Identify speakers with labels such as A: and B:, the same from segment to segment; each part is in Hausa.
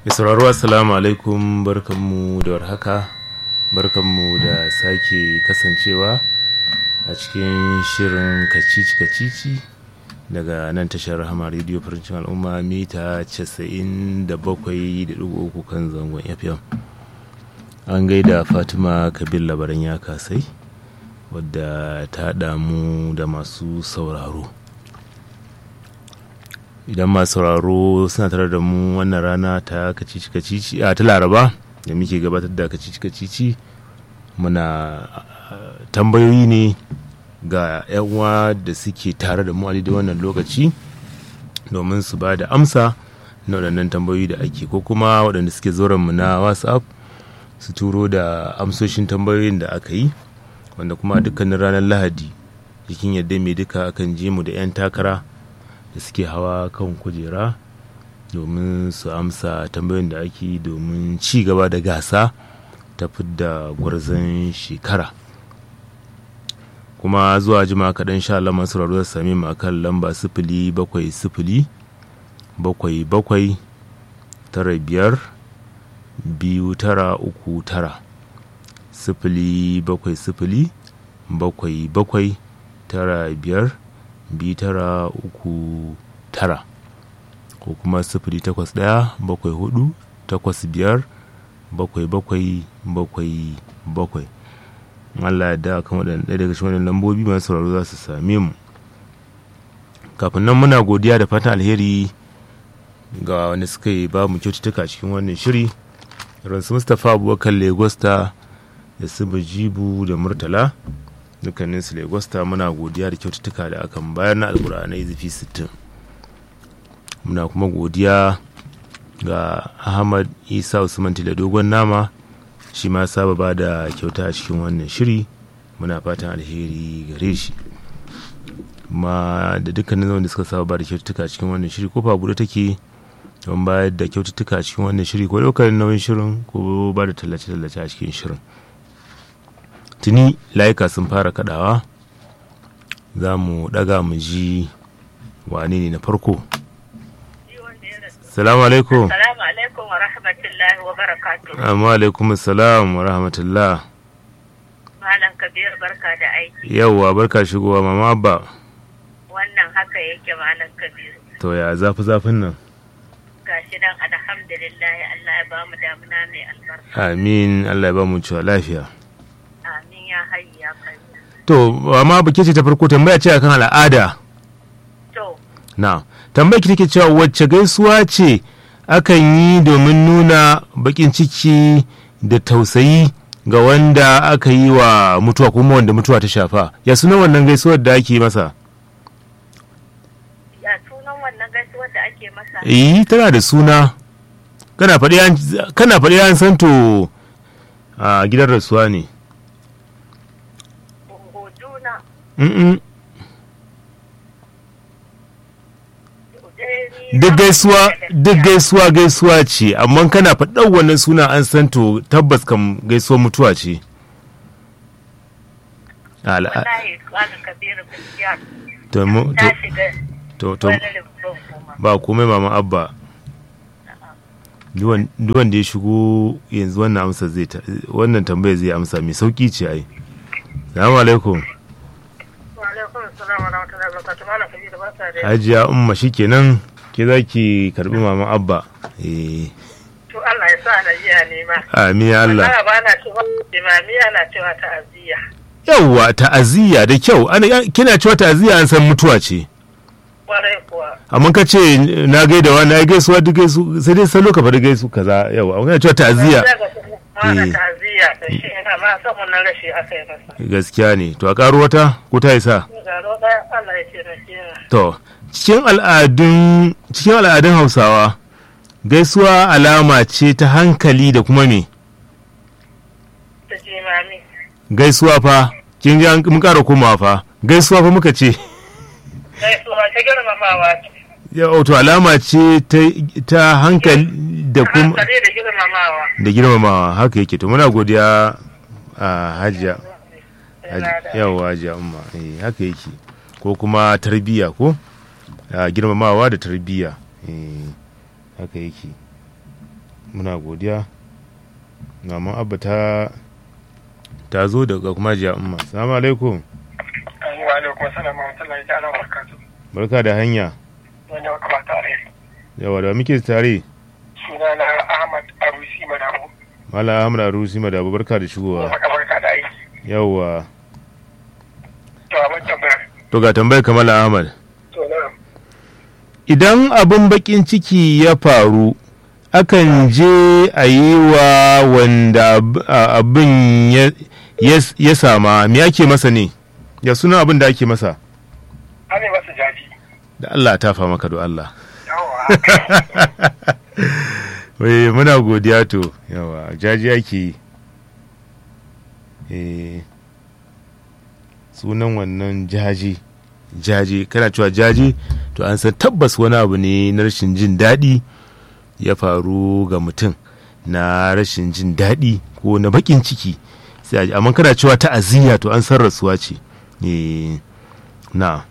A: sauraro assalamu alaikum barkanmu da warhaka barkanmu da sake kasancewa a cikin shirin kacici kacici daga nan tashar rahama rediyo farancin al'umma mita 97.3 kan zangon fm an gaida fatima kabil labaran ya kasai wadda ta damu da masu sauraro idan masu sauraro suna tare da mu wannan rana ta kacici kacici a ta laraba da muke gabatar da kacici kacici muna tambayoyi ne ga uwa da suke tare da mu a daidai wannan lokaci domin su ba da amsa na waɗannan tambayoyi da ake ko kuma waɗanda suke mu na whatsapp su turo da amsoshin tambayoyin da aka yi wanda kuma dukkanin ranar lahadi jikin yadda mai duka akan je mu da 'yan takara da suke hawa kan kujera domin su amsa tambayoyin da ake domin ci gaba da gasa ta fidda gwarzon shekara kuma zuwa jima kaɗan sha Allah masu rarruwar sami mu akan lamba sifili bakwai sifili bakwai bakwai tara biyar biyu tara uku tara sifili bakwai sifili bakwai bakwai tara biyar biyu tara uku tara ko kuma sifili takwas ɗaya bakwai hudu takwas biyar bakwai bakwai bakwai bakwai Allah ya da kan waɗanda ɗaya daga cikin lambobi masu sauraro za su same mu kafin nan muna godiya da fatan alheri ga wanda suka yi ba mu kyaututtuka cikin wannan shiri ransu mustapha abubakar legosta da su jibu da murtala dukkanin su legosta muna godiya da kyaututtuka da akan bayar na alkur'anai zafi 60 muna kuma godiya ga ahmad isa usman da dogon nama shi ma saba ba da kyauta a cikin wannan shiri muna fatan alheri gare shi ma da dukkanin wanda suka saba ba da kyaututtuka a cikin wannan shiri kofa buɗe take don bayar da kyaututtuka a cikin wannan shiri ko ɗaukar nauyin shirin ko ba da tallace-tallace a cikin shirin tuni layuka sun fara kadawa za mu daga mu ji wane ne na farko salamu alaikum
B: salamu alaikum wa rahmatullahi wa barakatu
A: amma alaikum salam wa rahmatullah
B: malam kabir barka da aiki
A: yauwa barka shigowa mama abba
B: wannan haka yake malam kabir
A: to ya zafi zafin nan
B: gashi nan alhamdulillah Allah ya bamu damuna mai albarka
A: amin allah ya ba mu cewa lafiya
B: amin ya hayyu ya kai
A: to amma ba ce ta farko tambaya ce akan al'ada
B: to
A: na tambaya ki take cewa wacce gaisuwa ce akan yi domin nuna bakin ciki da tausayi ga wanda aka yi wa mutuwa kuma wanda mutuwa ta shafa ya suna wannan gaisuwar da ake masa
B: ya sunan wannan gaisuwar da ake masa
A: eh tana da suna kana faɗi an kana faɗi an san to a gidan rasuwa ne
B: Ungojuna
A: Mm-mm.
B: Udeni
A: duk gaisuwa duk gaisuwa gaisuwa ce amma kana faɗar wannan suna an san to tabbas kam gaisuwar mutuwa ce Al'a-
B: wallahi malam kabir gaskiya
A: to mu-
B: ta
A: to-
B: shiga
A: to to
B: wani rubutun kuma
A: ba komai mama abba duwan duwan da ya shigo yanzu wannan amsa zai ta- wannan tambaya zai amsa mai sauki ce ai salamu alaikum
B: wa alaikum assalam wa rahmatullahi wa barakatuh malam kabir barka da
A: hajiya umma shikenan ke za ki karbi mama abba eh
B: to Allah ya sa na jiya ne ma
A: amin ya Allah
B: Allah ba na cewa imami ana cewa ta'aziyya
A: yawwa ta'aziyya da kyau ana kina cewa ta'aziyya an san mutuwa ce
B: kwarai kuwa
A: amma ka ce na gaida wa na gaisuwa duk gaisu sai dai salo ka faɗi gaisu kaza yawa amma kana cewa ta'aziyya
B: Mana
A: Eh.
B: ta'aziyya da shi yana ma san wannan rashi aka yi masa.
A: gaskiya ne to a karo wata ko ta isa
B: Garo ɗaya Allah ya taimake mu.
A: to cikin al'adun cikin al'adun Hausawa gaisuwa alama ce ta hankali da kuma me
B: Ta jimami.
A: gaisuwa fa kin ji an- mun ƙara komawa fa gaisuwa fa muka ce
B: Gaisuwa ta girmamawa ce.
A: ya to alama ce ta, ta hankali da kuma
B: Hankali da girmamawa.
A: da girmamawa haka yake to muna godiya a hajiya Haj- yawa hajiya umma eh haka yake ko kuma tarbiyya ko a girmamawa da tarbiyya eh haka yake muna godiya maman abba ta ta zo daga kuma jiya umma salamu alaikum
C: wa alaikum salam wa rahmatullahi ta'ala wa barakatuh
A: barka da hanya
C: wanda muka ba tare
A: yawa da muke tare
C: suna na Ahmad Arusi Madamu
A: mala amra rusi madabu barka da shigowa
C: maka barka da aiki
A: yawa
C: to abin tambaya
A: to ga tambayar kamala ahmad
C: to na
A: idan abin bakin ciki ya faru akan je a yi wa wanda ab- a- abin ya- ya- ya sama me ake masa ne ya suna abin da ake masa
C: ane masa jaji
A: da Allah ta fa maka do Allah
C: yawa
A: wai muna godiya to yawa jaji ake yi eh sunan wannan jaji jaji kana cewa jaji to an san tabbas wani abu ne na rashin jin daɗi ya faru ga mutum na rashin jin daɗi ko na baƙin ciki sai a ji amma kana cewa ta'aziyya to an san rasuwa ce eh na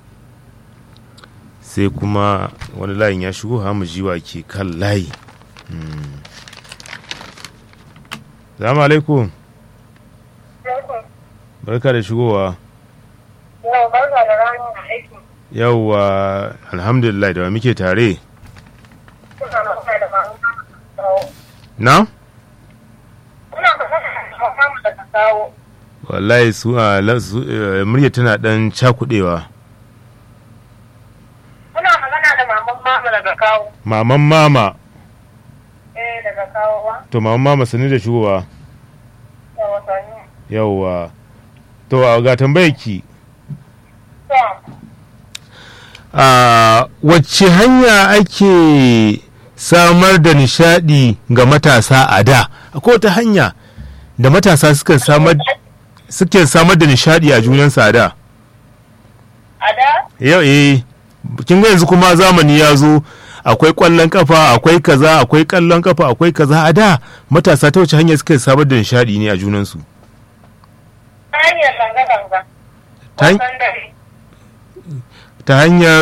A: sai kuma wani layin ya shigo hamu jiwa ke kan layi Hmm. salamu alaikum barka da shigowa
B: Yau barka da ranar aiki.
A: yauwa alhamdulillah da wa muke tare
B: Kuna magana da mamu
A: na
B: Kuna magana da mamu da ka kawo.
A: wallahi su a la- su, eh, murya tana dan cakudewa
B: Kuna magana da maman mamu daga kawo.
A: maman mama
B: Eh daga kawo ba.
A: to maman mama sani da shigowa
B: Da wasanni.
A: yauwa to a ga tambayar ki
B: To,
A: a wacce hanya ake samar da nishadi ga matasa a da akwai wata hanya da matasa suka samar suke samar da nishadi a junansu a da
B: a da?
A: yau eh kin ga yanzu kuma zamani ya zo akwai kwallon kafa akwai kaza akwai kallon kafa akwai kaza a da matasa ta wace hanya suka samar da nishadi ne a junansu
B: Ta hanyar zanga-zanga.
A: ta, han-
B: Wasan dare.
A: ta hanyar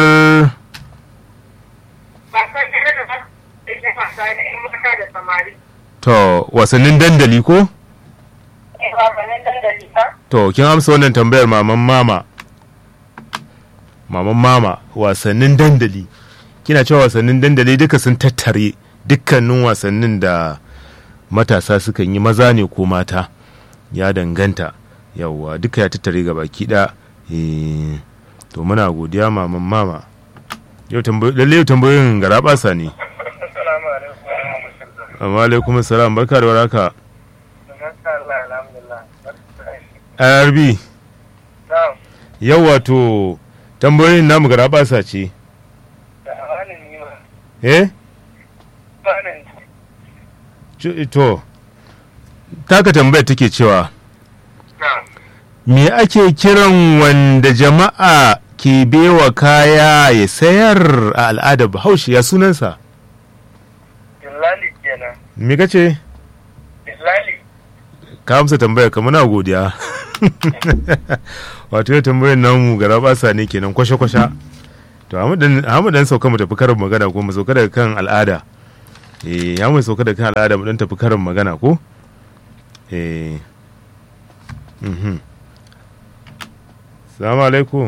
B: Wasan dare da ba da ke wasa da 'yan mata da samari.
A: to wasannin dandali ko
B: Eh, wasannin dandali ba.
A: to kin amsa wannan tambayar maman mama maman mama wasannin dandali kina cewa wasannin dandali duka sun tattare dukkanin wasannin da matasa sukan yi maza ne ko mata ya danganta yawwa duka ya tattare ga baki da to muna godiya maman mama yau tambayo- lalle yau tambayoyin gara basa ne
C: assalamu alaikum wa rahmatullahi
A: amma alaikum salam barka da waraka
C: Masha Allah alhamdulillah
A: rb
C: na'am
A: yau wato tambayoyin namu gara basa ce
C: da amanin yi ma
A: eh
C: amanin
A: Ci- to taka tambayar take cewa
C: na'am
A: me ake kiran wanda jama'a ke bewa kaya ya sayar a al'adar bahaushe ya sunansa
C: Dillali kenan
A: me kace
C: Dillali
A: ka amsa tambayar ka muna godiya wato ya tambayar namu gara basa ne kenan kwashe-kwashe to hamu dan sauka mu tafi karin magana ko mu sauka daga kan al'ada eh ya mu sauka daga kan al'ada mu dan tafi karin magana ko eh mhm salamu alaikum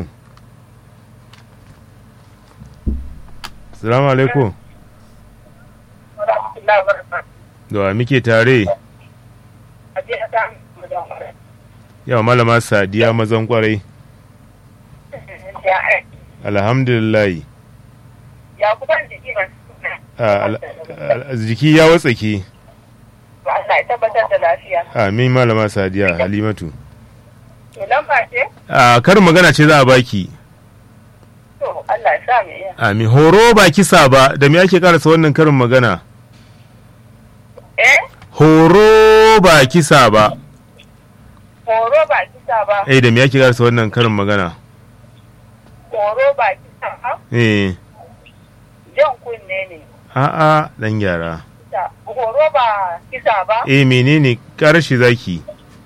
A: salamu alaikum
B: Alhamdulillah barka.
A: da wa muke tare
B: A je a samu mu da mara.
A: yawa malama sadiya mazan kwarai
B: Ya aiki.
A: alhamdulillah
B: Ya kuban jiki masu suna.
A: a- al- al- jiki ya watsake
B: Allah ya tabbatar da lafiya.
A: amin malama sadiya halimatu
B: To lamba ce?
A: a karin magana ce za a baki
B: To Allah ya sa mu iya.
A: amin horo ba kisa ba da me ake karasa wannan karin magana
B: Eh?
A: horo ba kisa ba
B: Horo ba kisa ba.
A: eh da me ake karasa wannan karin magana
B: Horo ba kisa ba.
A: eh
B: Jan kunne ne.
A: a'a dan gyara
B: Ta- Horo ba kisa ba.
A: eh menene karashi zaki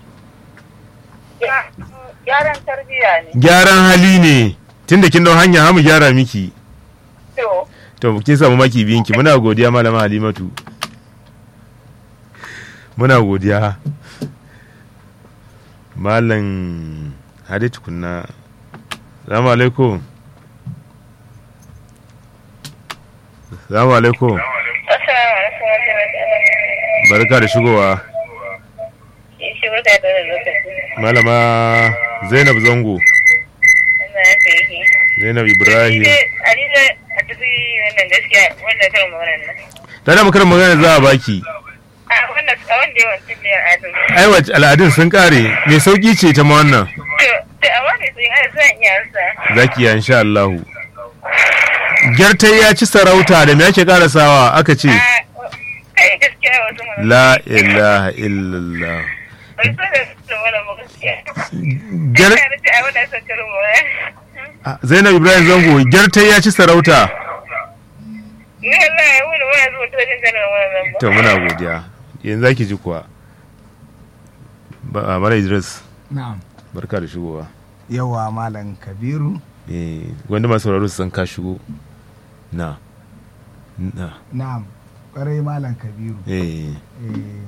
B: Ya- Gyaran tarbiyya ne.
A: gyaran hali ne tunda kin dau hanya hamu gyara miki
B: To,
A: to kin samu maki biyinki muna godiya malama halimatu muna godiya malam hadi tukunna salamu alaikum salamu alaikum barka da shigowa malama zainab zango zainab ibrahim ta da makarar magana za a baki ai wace al'adun sun kare mai sauki ce ta ma wannan za ki yi insha Allahu gyartai ya ci sarauta da me ake karasawa aka ce la ilaha illallah zainab ibrahim zango gyartai ya ci sarauta to muna godiya yanzu zaki ji kuwa mara idris
D: na'am
A: barka da shigowa
D: yawa malam kabiru
A: eh wanda masu sauraro su san ka shigo na na
D: na'am kwarai malam kabiru
A: eh
D: Eh,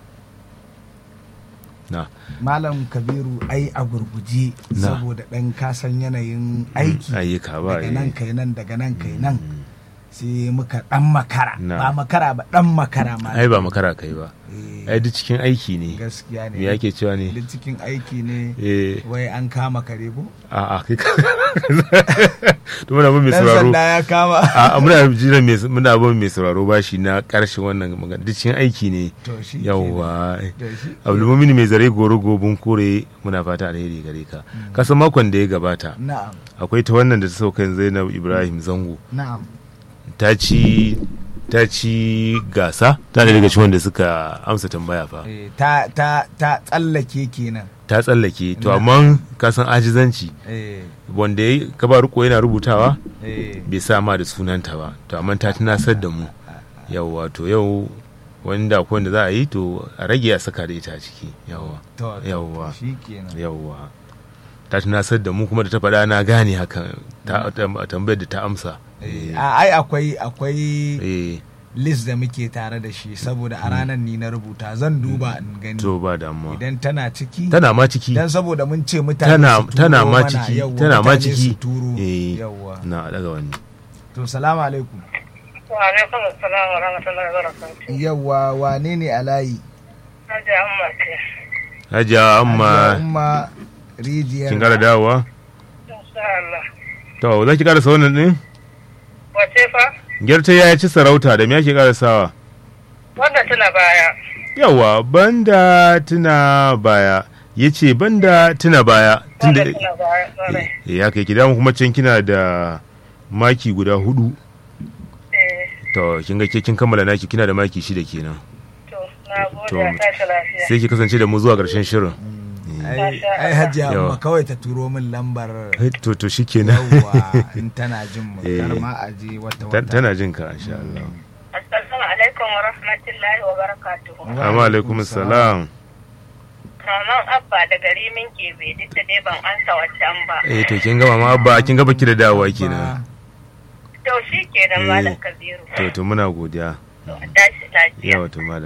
A: na
D: malam kabiru ai a gurguje
A: Na.
D: saboda ɗan kasan yanayin aiki
A: ayyuka ba
D: daga
A: eh.
D: nan kai nan daga nan kai nan sai muka ɗan makara
A: Na.
D: ba makara ba ɗan makara ma
A: ai ba makara kai ba
D: Eh,
A: ai duk cikin aiki ne
D: gaskiya
A: me
D: ne
A: yake cewa ne
D: duk cikin aiki ne
A: eh
D: wai an kama kare ko
A: a a kai ka to muna bin mai
D: dan
A: sauraro
D: sanda ya kama
A: a a, muna jiran mai muna bin mai sauraro bashi na karshen wannan magana duk cikin aiki ne
D: to shi
A: yawwa
D: kenan. To shi
A: abdulmumin mai zare goro gobin kore muna fata alheri gare ka kasan makon da ya gabata
D: na'am
A: akwai ta wannan da ta sauka zainab ibrahim zango
D: na'am
A: ta ci ta ci gasa ta da daga cikin wanda suka amsa tambaya fa
D: Eh, ta ta ta tsallake kenan
A: ta tsallake to
D: Na.
A: amma ka san ajizanci
D: eh
A: wanda ya ka ba riko yana rubutawa
D: eh
A: bai sa ma da sunanta ba to amma ta tunasar da mu yawwa to yau wanda ko wanda za a yi to a rage a saka da ita a ciki yawwa
D: to to,
A: Yawwa.
D: shi kenan
A: yawwa ta tunasar da mu kuma da ta faɗa na gane hakan ta ta- tambayar da ta amsa
D: Eh, a- ai akwai akwai
A: eh
D: list da muke tare da shi saboda a ranar ni na rubuta zan duba in gani
A: to ba damuwa
D: idan tana ciki
A: tana ma ciki
D: dan saboda mun ce mutane
A: tana
D: su turo
A: tana ma
D: mana,
A: ciki
D: yawwa,
A: tana ma
D: mutane
A: ciki
D: su turo
A: eh
D: yawwa
A: na daga wani
D: to salamu alaikum
B: Wa alaikum assalam wa rahmatullahi wa barakatuh.
D: yawwa wane ne a layi
B: Hajji Amma ce.
A: hajiya
D: Hajiya
A: amma
D: umma rijiyar
A: kin kara dawowa
B: Insha Allah.
A: to za ki karasa wannan din
B: Wace fa?
A: gyarta ya ci sarauta da me ake karasawa
B: Wanda tuna baya.
A: yawa banda tuna baya ya ce banda tuna baya
B: Wanda
A: tunda
B: tuna baya. Kwarai.
A: eh ya kai ki damu kuma can kina da maki guda hudu
B: Eh,
A: to kin ga ke kin kammala naki kina da maki shida kenan
B: to, na
A: To,
B: gode a tashi lafiya.
A: sai ki kasance da mu zuwa karshen shirin
D: ai
B: Masha
D: ai
B: Allah.
D: hajiya
A: Yawa.
D: umma kawai ta turo min lambar
A: Eh, to to shikenan
D: yawwa in tana jin mu
A: Eh.
D: kar ma a je wata
A: Ta-
D: wata
A: tana jin ka insha Allah
B: Assalamu alaikum wa rahmatullahi wa barakatuhu.
D: Wa
A: amma alaikum salam
B: Maman Abba da gari min ke bai duk da dai ban ansa wancan ba.
A: eh to kin ga mama abba kin ga baki da dawowa kenan
B: To shi ke da
A: Eh.
B: Malam Kabiru.
A: to to muna godiya
B: To, a tashi lafiya.
A: yawa to malam